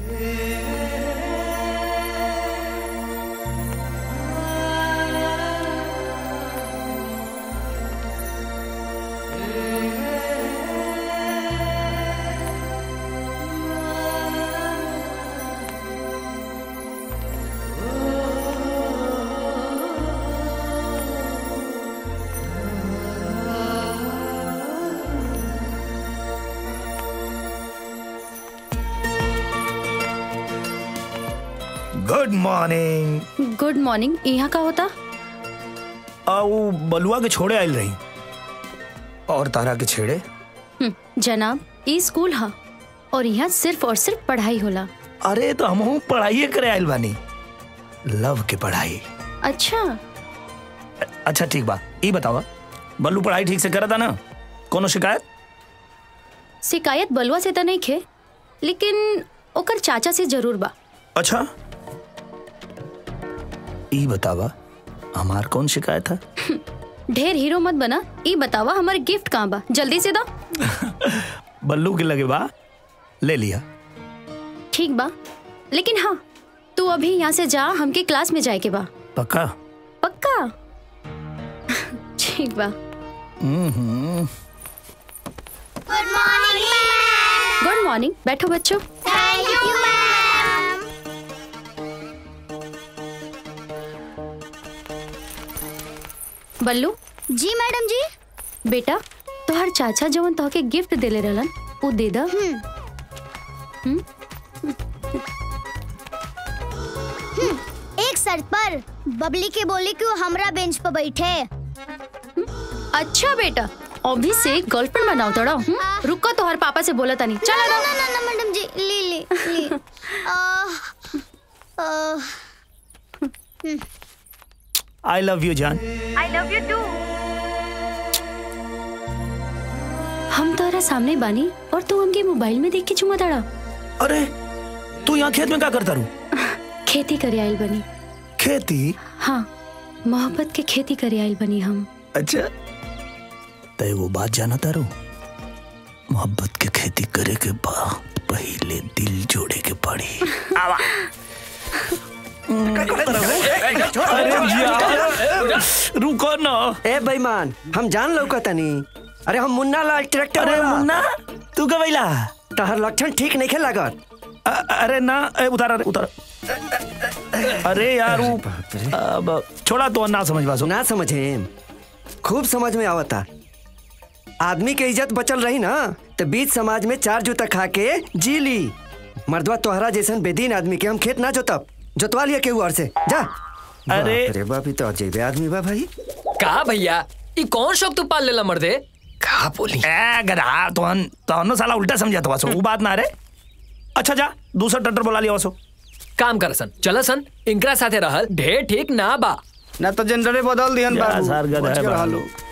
Good morning good morning यहाँ का होता आओ बलुआ के छोड़े आयल रही और तारा के छेड़े हम्म, जनाब ई स्कूल हा और यहाँ सिर्फ और सिर्फ पढ़ाई होला अरे तो हम पढ़ाई करे आयल बानी लव के पढ़ाई अच्छा अच्छा ठीक बा ई बतावा बल्लू पढ़ाई ठीक से करता ना कोनो शिकायत शिकायत बलुआ से तो नहीं खे लेकिन ओकर चाचा से जरूर बा अच्छा ई बतावा हमार कौन शिकायत है ढेर हीरो मत बना ई बतावा हमारे गिफ्ट कहाँ बा जल्दी से दो बल्लू के लगे बा ले लिया ठीक बा लेकिन हाँ तू अभी यहाँ से जा हमके क्लास में जाए के बा पक्का पक्का ठीक बा hmm good morning ma'am good morning बैठो बच्चों थैंक यू मैम बल्लू जी मैडम जी बेटा तोहर चाचा जवन तोहके गिफ्ट देले रहलन उ दे दा एक शर्त पर बबली के बोली कि वो हमरा बेंच पर बैठे अच्छा बेटा अभी से गर्लफ्रेंड बनाओ तोड़ा रुको तोहर पापा से बोला तानी चला ना ना ना ना मैडम जी ली ली ली आह, आह, आई लव यू जान हम तोहरा सामने बानी और तू हमके मोबाइल में देख के चुमा ताड़ा अरे तू यहाँ खेत में क्या करता रू खेती करे आइल बनी खेती हाँ मोहब्बत के खेती करे आइल बनी हम अच्छा तय वो बात जाना तारू मोहब्बत के खेती करे के बाद पहले दिल जोड़े के पड़ी आवा अरे यार रुको ना ए बेईमान हम जान लौकतनी अरे हम मुन्ना लाल ट्रैक्टर अरे वाला। मुन्ना तू कब अइला तहर लक्षण ठीक नहीं लागत अ- अरे ना ए, उतार अरे उतार अरे यार वो अब छोड़ा तो ना समझ पासो ना समझे खूब समझ में आवता आदमी के इज्जत बचल रही ना तो बीच समाज में चार जूता खा के जी ली मर्दवा तोहरा जैसन बेदीन आदमी के हम खेत ना जोतब जोतवा लिया केहू और से जा अरे- बाप रे बाप ई तो अजैबे आदमी बा भाई का भैया ई कौन शौक तू पाल लेला मर्दे का बोली ए गधा तोहन तोहनो साला उल्टा समझा तो वासो वो बात ना रे अच्छा जा दूसरा टट्टर बुला लिया वासो काम कर सन चल सन इनकरा साथे रहल ढेर ठीक ना बा ना तो जनरे बदल दिहन जा बाबू सार गधा बच है के बाबू। रहलो।